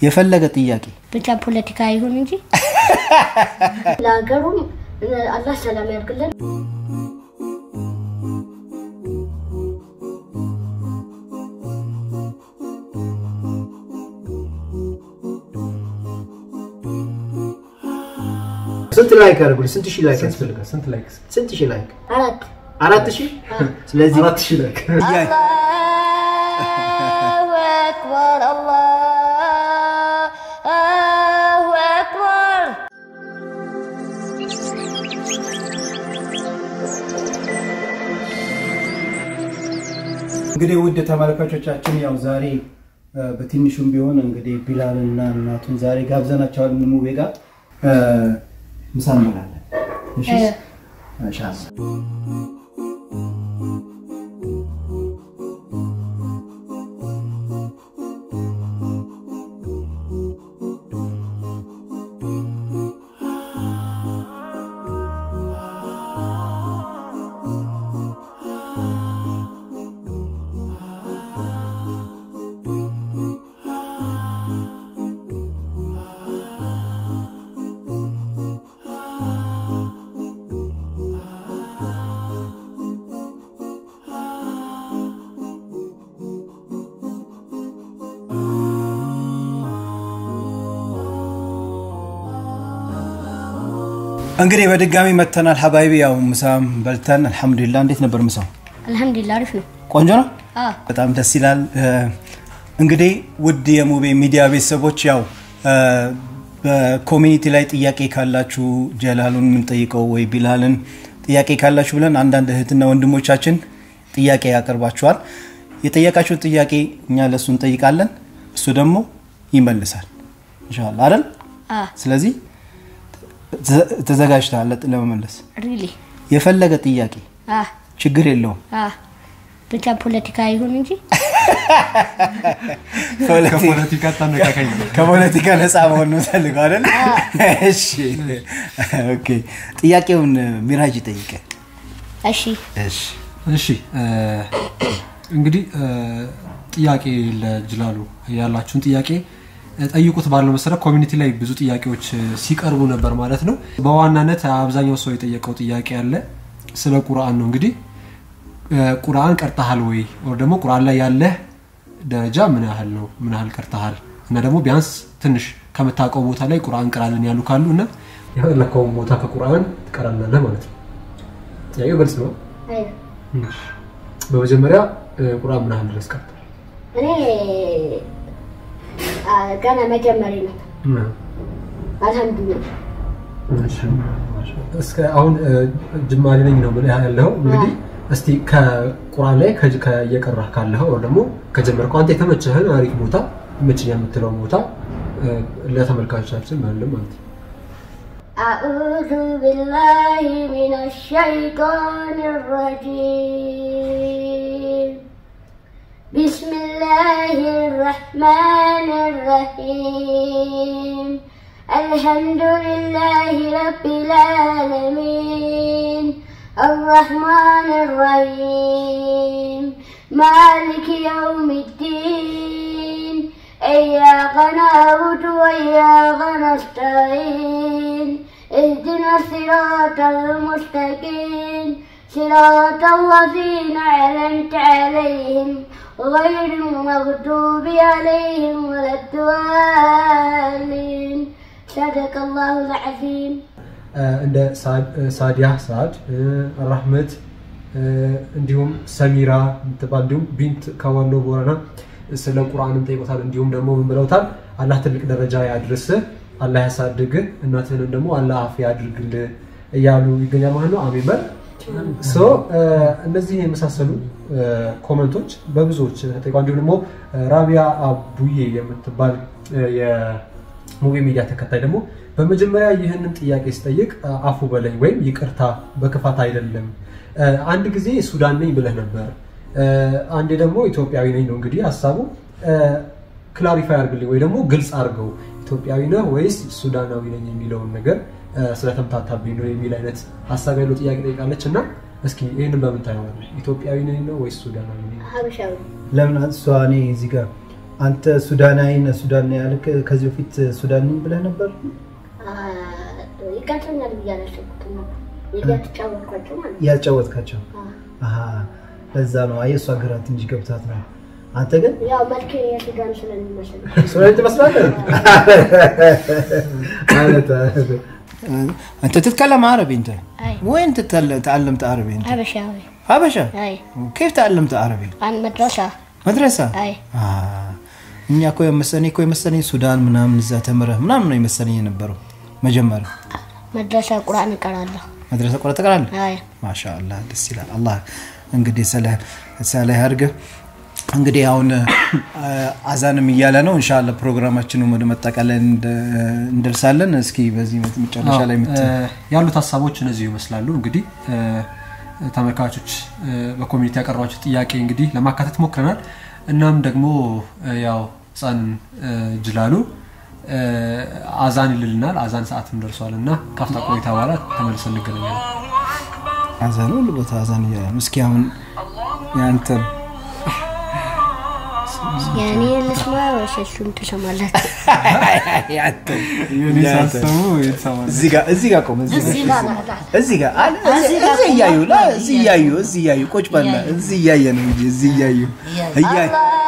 የፈለገ ጥያቄ ብቻ ፖለቲካ ይሁን እንጂ ለሀገሩም አላህ ሰላም ያድርግልን። ስንት ላይክ ያደርጉልኝ? ስንት ሺህ ላይክ ያስፈልጋል? ስንት ላይክ? ስንት ሺህ ላይክ? አራት አራት ሺህ ስለዚህ አራት ሺህ ላይክ። ጥያቄ አላሁ አክበር አላሁ አክበር እንግዲህ ውድ ተመልካቾቻችን ያው ዛሬ እ፣ በትንሹም ቢሆን እንግዲህ ቢላልና እናቱን ዛሬ ጋብዘናቸዋል። ሙቤ ጋር እ፣ ምሳ እንበላለን። እሺ ኢንሻአላህ። እንግዲህ በድጋሚ መተናል ሀባይቢ። ያው ምሳም በልተን አልሐምዱሊላ። እንዴት ነበር ምሳው? አልሐምዱሊላህ አሪፍ ነው። ቆንጆ ነው። አ በጣም ደስ ይላል። እ፣ እንግዲህ ውድ የሙቤ ሚዲያ ቤተሰቦች ያው እ፣ በኮሚኒቲ ላይ ጥያቄ ካላችሁ ጀላሉን የምንጠይቀው ወይ ቢላልን ጥያቄ ካላችሁ ብለን አንዳንድ እህትና ወንድሞቻችን ጥያቄ ያቀርባችኋል። የጠየቃችሁን ጥያቄ እኛ ለእሱ እንጠይቃለን፣ እሱ ደግሞ ይመልሳል ኢንሻላህ አይደል? አ ስለዚህ ተ- ተዘጋጅተሃል ለመመለስ ሪሊ የፈለገ ጥያቄ አ ችግር የለውም። አ ብቻ ፖለቲካ ይሁን እንጂ ከፖለቲካ ታነቃቃኝ ነው። ከፖለቲካ ነፃ መሆን ነው ፈልገው አይደል? እሺ ኦኬ። ጥያቄውን ሚራጅ ጠይቀ። እሺ እሺ እሺ እ፣ እንግዲህ እ፣ ጥያቄ ለጅላሉ ያላችሁን ጥያቄ እ፣ ጠይቁት ባለው መሰረት ኮሚኒቲ ላይ ብዙ ጥያቄዎች እ፣ ሲቀርቡ ነበር ማለት ነው። በዋናነት አብዛኛው ሰው የጠየቀው ጥያቄ አለ ስለ ቁርአን ነው። እንግዲህ እ፣ ቁርአን ቀርተሃል ወይ ወር ደግሞ ቁርአን ላይ ያለህ ደረጃ ምን ያህል ነው? ምን ያህል ቀርተሃል? እና ደግሞ ቢያንስ ትንሽ ከምታውቀው ቦታ ላይ ቁርአን ቅራልን ያሉ ካሉ እና የፈለከውን ቦታ ከቁርአን ትቀራላለህ ማለት ነው። ጥያቄው ግልጽ ነው። በመጀመሪያ እ፣ ቁርአን ምን ያህል ድረስ ቀርቷል? እኔ አ፣ ገና መጀመሪ ነው። አልሐምዱሊላህ እስከ አሁን እ፣ ጅማሬ ነኝ ነው ብለህ ያለው እንግዲህ እስቲ ከቁርአን ላይ ከ- ከ- እየቀራህ ካለኸው ወይ ደግሞ ከጀመርከው አንተ የተመቸህን አሪፍ ቦታ ይመችኛል የምትለው ቦታ እ፣ ለተመልካቾቻችን መልም ማለት ነው። أعوذ بالله من الشيطان الرجيم بسم الله الرحمن الرحيم الحمد لله رب العالمين الرحمن الرحيم مالك يوم الدين إياك نعبد وإياك نستعين اهدنا الصراط المستقيم صراط الذين أنعمت عليهم غير المغضوب عليهم ولا الضالين صدق الله العظيم እ፣ እንደ ሳድ- እ፣ ሳዲያ ሳድ እ፣ ራህመት እ፣ እንዲሁም ሰሚራ የምትባል እንዲሁም ቢንት ከወሎ ቦረና ስለ ቁርአንም ጠይቆታል። እንዲሁም ደግሞ ምን ብለውታል? አላህ ትልቅ ደረጃ ያድርስህ፣ አላህ ያሳድግህ፣ እናትህንም ደግሞ አላህ አፍ ያድርግልህ እያሉ ይገኛል ማለት ነው። አሜን በል። ሶ እነዚህ የመሳሰሉ እ፣ ኮመንቶች በብዙዎች ተጠይቋል። እንዲሁም ደግሞ እ፣ ራቢያ አቡዬ የምትባል እ፣ የሙቪ ሚዲያ ተከታይ ደግሞ በመጀመሪያ ይህንን ጥያቄ ስጠይቅ እ፣ አፉ በለኝ ወይም ይቅርታ በክፋት አይደለም። እ፣ አንድ ጊዜ ሱዳን ነኝ ብለህ ነበር፣ እ፣ አንዴ ደግሞ ኢትዮጵያዊ ነኝ ነው እንግዲህ ሀሳቡ። ክላሪፋይ አድርግልኝ ወይ ደግሞ ግልጽ አድርገው ኢትዮጵያዊ ነህ ወይስ ሱዳናዊ ነኝ የሚለውን ነገር እ፣ ስለተምታታብኝ ነው የሚል አይነት ሀሳብ ያለው ጥያቄ ጠይቃለች እና እስኪ ይህንን በምን ታየዋለህ? ኢትዮጵያዊ ነኝ ነው ወይስ ሱዳናዊ ነኝ? ሀበሻዊ ለምን እሷ እኔ እዚህ ጋር አንተ ሱዳናዊ ነህ ሱዳን ነው ያልክ ከዚህ በፊት ሱዳን ብለህ ነበር? ይቀጥለኛል ብዬ አላሰብኩትም ነበር። እያተጫወትኳቸው ማለት ነው። ያጫወትካቸው አዎ። አሀ፣ ለዛ ነው። አየህ እሷ ግራት እንጂ ገብታት ነው። አንተ ግን ያው መልክ የሱዳን ስለሚመስል ሱዳን ትመስላለህ ማለት انت تتكلم عربي انت أي. وين تتل- تعلمت عربي انت حبشاوي حبشه أي كيف تعلمت عربي عن مدرسة مدرسه أي آه. እኛ እኮ የመሰለኝ እኮ የመሰለኝ ሱዳን ምናምን እዛ ተምረህ ምናምን ነው የመሰለኝ የነበረው መጀመሪያ መድረሳ ቁርአን እቀራለሁ። መድረሰ ቆረ ተቀራለ አይ ማሻአላህ ደስ ይላል። አላህ እንግዲህ ሰላህ ሰላህ ያርግህ። እንግዲህ አሁን አ፣ አዛንም እያለ ነው። ኢንሻአላ ፕሮግራማችንን ወደ መጠቃለል እንደ- እንደርሳለን። እስኪ በዚህ መጨረሻ ላይ የምት እ፣ ያሉት ሀሳቦች እነዚሁ ይመስላሉ። እንግዲህ እ፣ ተመልካቾች እ፣ በኮሚኒቲ ያቀረባቸው ጥያቄ እንግዲህ ለማካተት ሞክረናል። እናም ደግሞ እ፣ ያው ህፃን እ፣ ጅላሉ እ፣ አዛን ይልልናል። አዛን ሰዓትም ደርሷል እና ካፍታ ቆይታ በኋላ ተመልሰን እንገናኛለን። አዛን ሁሉ ቦታ አዛን እያለ ነው። እስኪ አሁን ያንተ የእኔ ልስማ ወይስ እሱን ትሰማላችሁ? እዚህ ጋር እዚህ ጋር ቆም እዚህ ጋር እዚህ ጋር ና- ና- እዚህ ጋር አለ እዚህ እዚህ እያዩ ላ እዚህ እያዩ እዚህ እያዩ ቁጭ በልና እዚህ እያየ ነው እንጂ እዚህ እያዩ እያዩ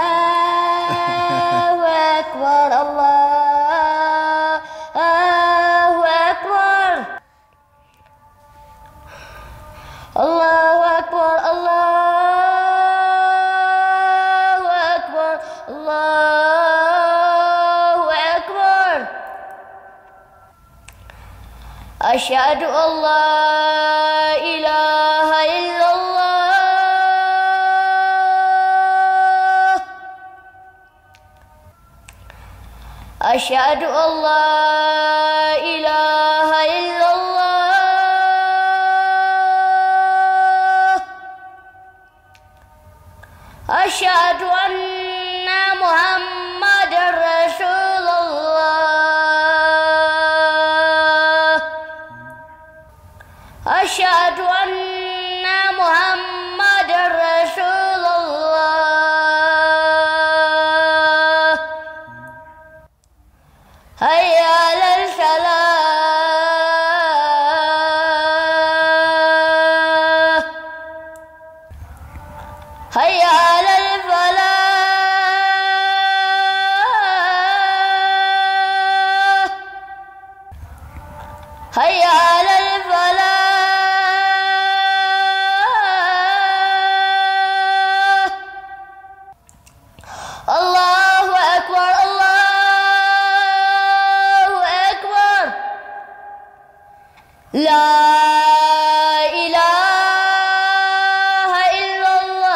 الله أكبر الله أكبر الله أكبر الله أكبر الله أكبر أشهد أن لا إله إلا الله أشهد أن لا إله إلا الله أشهد أن محمد رسول الله أشهد أن محمد رسول الله هيا على الفلاح هيا على الفلاح هيا على الفلاح الله أكبر الله أكبر لا إله إلا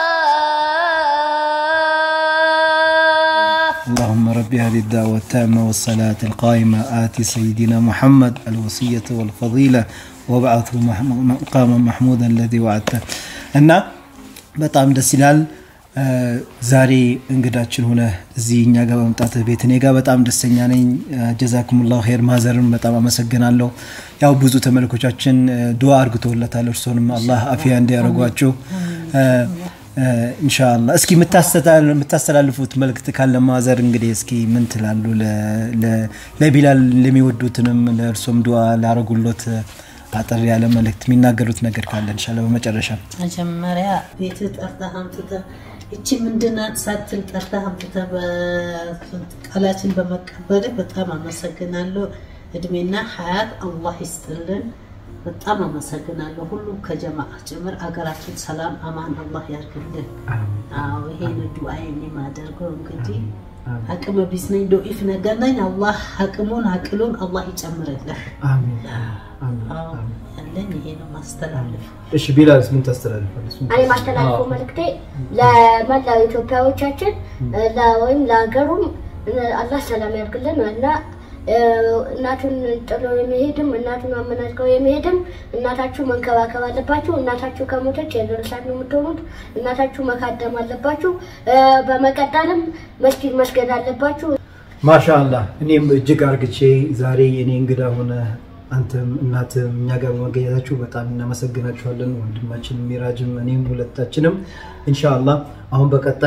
الله اللهم رب هذه الدعوة التامة والصلاة القائمة آت سيدنا محمد الوصية والفضيلة وابعثه مح- مقاما محمودا الذي وعدته እና በጣም ደስ ይላል እ፣ ዛሬ እንግዳችን ሆነ እዚህ እኛ ጋር በመምጣት ቤት እኔ ጋር በጣም ደስተኛ ነኝ ጀዛኩሙላሁ ኸይር ማዘርን በጣም አመሰግናለሁ ያው ብዙ ተመልኮቻችን እ፣ ዱዓ አርግቶለታል እርሶንም አላህ አፊያ እንዲያደርጓቸው ኢንሻአላ እስኪ የምታስተላል- የምታስተላልፉት መልእክት ካለ ማዘር እንግዲህ እስኪ ምን ትላሉ ለ- ለ- ለቢላል ለሚወዱትንም ለእርሶም ዱዓ ላረጉሎት አጠር ያለ መልእክት የሚናገሩት ነገር ካለ እንሻላ በመጨረሻ መጀመሪያ ቤት ጠርተህ አምጥተህ እቺ ምንድናት ሳትል ጠርተህ አምጥተህ ቃላችን በመቀበል በጣም አመሰግናለሁ። እድሜና ሀያት አላህ ይስጥልን። በጣም አመሰግናለሁ። ሁሉም ከጀማዓ ጭምር አገራችን ሰላም አማን አላህ ያርግልን። አዎ ይሄን ዱዓ የማደርገው እንግዲህ አቅመ ቢስ ነኝ ዶኢፍ ነገር ነኝ። አላህ አቅሙን አቅሉን አላህ ይጨምርልህ። አዎ ያለኝ ይሄ ነው ማስተላለፍ እሺ ቢላልስ ምን ታስተላልፋለች እኔ ማስተላልፈው መልእክቴ ለመላው ኢትዮጵያዎቻችን ለ- ወይም ለሀገሩም አላህ ሰላም ያድርግልን እና እ፣ እናቱን ጥሎ የሚሄድም እናቱን አመናዝገው የሚሄድም እናታችሁ መንከባከብ አለባችሁ። እናታችሁ ከሞተች የደረሳት ነው የምትሆኑት። እናታችሁ መካደም አለባችሁ። እ፣ በመቀጠልም መስጊድ መስገድ አለባችሁ። ማሻአላህ እኔም እጅግ አርግቼ ዛሬ የኔ እንግዳ ሆነ አንተም እናትም እኛ ጋር በመገኘታችሁ በጣም እናመሰግናችኋለን። ወንድማችን ሚራጅም እኔም ሁለታችንም ኢንሻአላህ አሁን በቀጣይ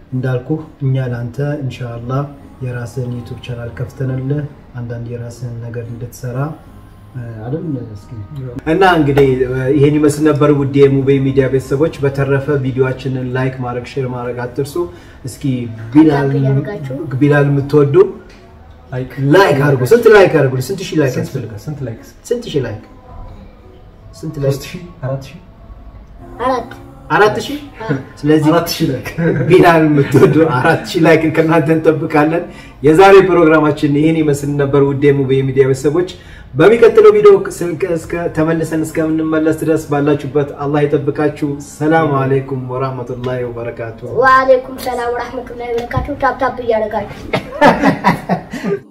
እንዳልኩ እኛ ለአንተ ኢንሻአላህ የራስን ዩቱብ ቻናል ከፍተንልህ አንዳንድ የራስን ነገር እንድትሰራ አይደል እስኪ እና እንግዲህ ይሄን ይመስል ነበር ውድ የሙቤ ሚዲያ ቤተሰቦች። በተረፈ ቪዲዮአችንን ላይክ ማድረግ ሼር ማድረግ አትርሱ። እስኪ ቢላል እያደረጋችሁ። ቢላል የምትወዱ ላይክ ላይክ አድርጉ። ስንት ላይክ አድርጉ? ስንት ሺህ ላይክ ስንት ያስፈልጋል? ስንት ላይክ ስንት ሺህ ላይክ? ስንት ላይክ? ሶስት ሺህ አራት ሺህ አራት አራት ሺህ ስለዚህ አራት ሺህ ላይክ ቢላል የምትወዱ አራት ሺህ ላይክን ከእናንተ እንጠብቃለን። የዛሬ ፕሮግራማችን ይህን ይመስል ነበር። ውድ የሙቤ ሚዲያ ቤተሰቦች በሚቀጥለው ቪዲዮ ስልክ እስከ ተመልሰን እስከምንመለስ ድረስ ባላችሁበት አላህ ይጠብቃችሁ። ሰላም አለይኩም ወራህመቱላሂ ወበረካቱ። ወአለይኩም ሰላም ወራህመቱላሂ ወበረካቱ። ታፕ ታፕ እያደረጋችሁ